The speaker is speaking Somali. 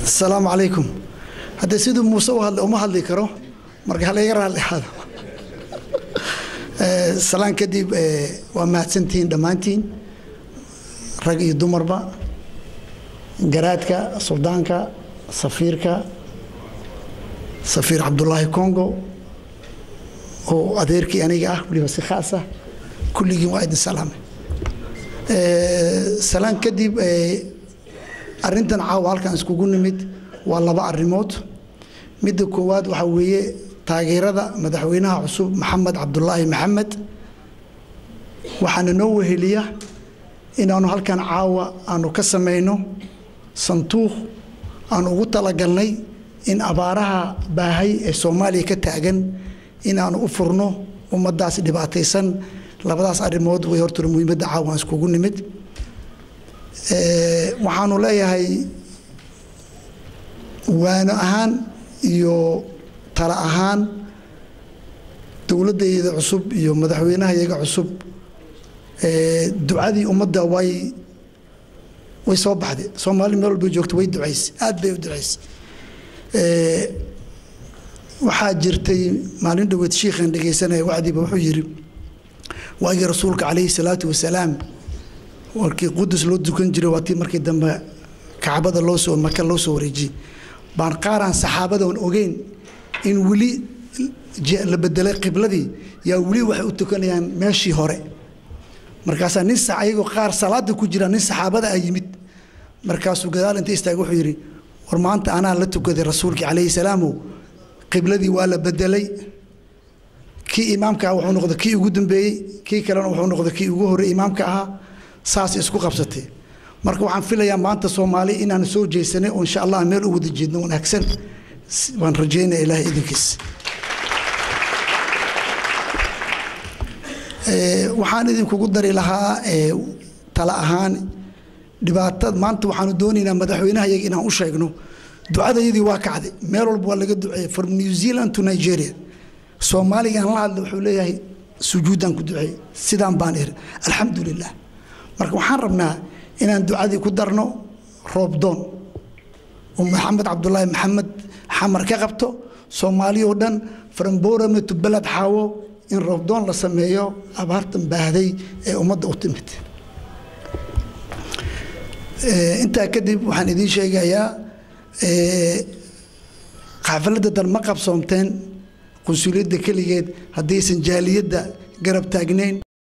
asalaamu calaykum haddee siduu muuse u hadlay uma hadli karo marka halayga raalli ahaado salaan kadib waa mahadsantihiin dhammaantiin rag iyo dumarba garaadka suldaanka safiirka safiir cabdulaahi congo oo adeerkii aniga ah waliba si khaas ah kulligiin waa idin salaamay salaan kadib arrintan caawa halkan iskugu nimid waa laba arrimood midda koowaad waxaa weeye taageerada madaxweynaha cusub maxamed cabdulaahi maxamed waxaana noo weheliya inaanu halkan caawa aanu ka samayno santuuq aanu ugu talagalnay in abaaraha baahay ee soomaaliya ka taagan inaanu u furno ummaddaas dhibaataysan labadaas arrimood way hortore muhiimadda caawa aan iskugu nimid waxaanu leeyahay waano ahaan iyo tala ahaan dowladdayda cusub iyo madaxweynahayaga cusub ducadii ummadda way way soo baxday soomaali meel walba joogto way ducayse aad bay u ducayse waxaa jirtay maalin dhoweed shiikhan dhegaysanaya wacdiiba wuxuu yidhi waagii rasuulka calayhi salaatu wasalaam markii qudus loo dukan jiray waa tii markii dambe kacbada loo soo maka loo soo wareejiyey baan qaaraan saxaabadan ogeyn in weli la bedelay qibladii yaa weli waxay u tukanayaan meeshii hore markaasaa nin ayagoo qaar salaada ku jira nin saxaabada ah yimid markaasuu gadaal inta istaagay wuxuu yidhi war maanta anaa la tukaday rasuulkii calayhi salaamow qibladii waa la bedelay kii imaamka ah wuxuu noqday kii ugu dambeeyey kii kalena wuxuu noqday kii ugu horrey imaamka ahaa saas isku qabsatay marka waxaan filayaa maanta soomaali inaan soo jeesanay oo insha allah meel u wada jeedno wanaagsan waan rajaynaya ilaahay idinkiis waxaan idinkugu dari lahaa tala ahaan dhibaatada maanta waxaanu doonaynaa madaxweynahayaga inaan u sheegno ducadayadii waa kacday meel walba waa laga duceeyey from new zealand to nigeria soomaaligaan la hadla wuxuu leeyahay sujuuddaan ku duceeyey sidaan baan iri alxamdu lilah marka waxaan rabnaa inaan ducadii ku darno roobdoon oo maxamed cabdulaahi maxamed xamar ka qabto soomaali oo dhan faramborame to beled xaawo in roobdoon la sameeyo abaartan baahday ee ummadda u timid intaa kadib waxaan idiin sheegayaa xaafalada dan ma qabsoomteen qunsuliyadda keligeed haddaysan jaaliyadda garab taagnayn